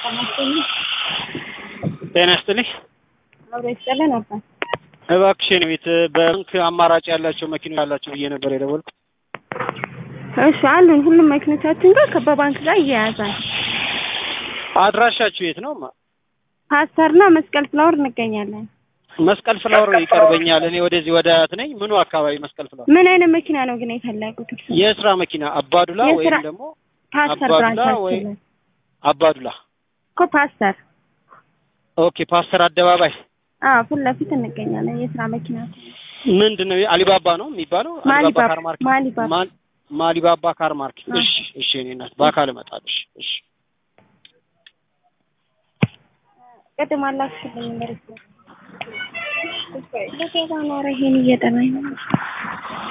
ጤና ይስጥልኝ። አብሮ ይስጥልን አባት። እባክሽ የኔ ቤት በባንክ አማራጭ ያላቸው መኪኖች ያላቸው ብዬ ነበር የደወልኩት። እሺ አሉን። ሁሉም መኪኖቻችን ጋር ከበባንክ ጋር እያያዛል። አድራሻችሁ የት ነው? ማ- ፓስተርና መስቀል ፍላወር እንገኛለን። መስቀል ፍላወር ይቀርበኛል። እኔ ወደዚህ ወደ አያት ነኝ። ምኑ አካባቢ መስቀል ፍላወር? ምን አይነት መኪና ነው ግን የፈለጉት? እርሱ የስራ መኪና አባዱላ የስራ- ወይም ደግሞ ፓስተር አባዱላ ወይ ብራንቻችን አባዱላ። እኮ ፓስተር። ኦኬ ፓስተር አደባባይ አዎ ፊት ለፊት እንገኛለን። የስራ መኪና ምንድን ነው? አሊባባ ነው የሚባለው? አሊባባ ማሊባባ ካር ማርኬት ማሊባባ ማል- ማሊባባ ካር ማርኬት። አዎ። እሺ እሺ፣ እኔ እናት በአካል እመጣለሁ። እሺ እሺ። ቅድም አላክሽልኝ መሬት ነው። ለገባ ኖረ ይሄን እየጠራኝ ነው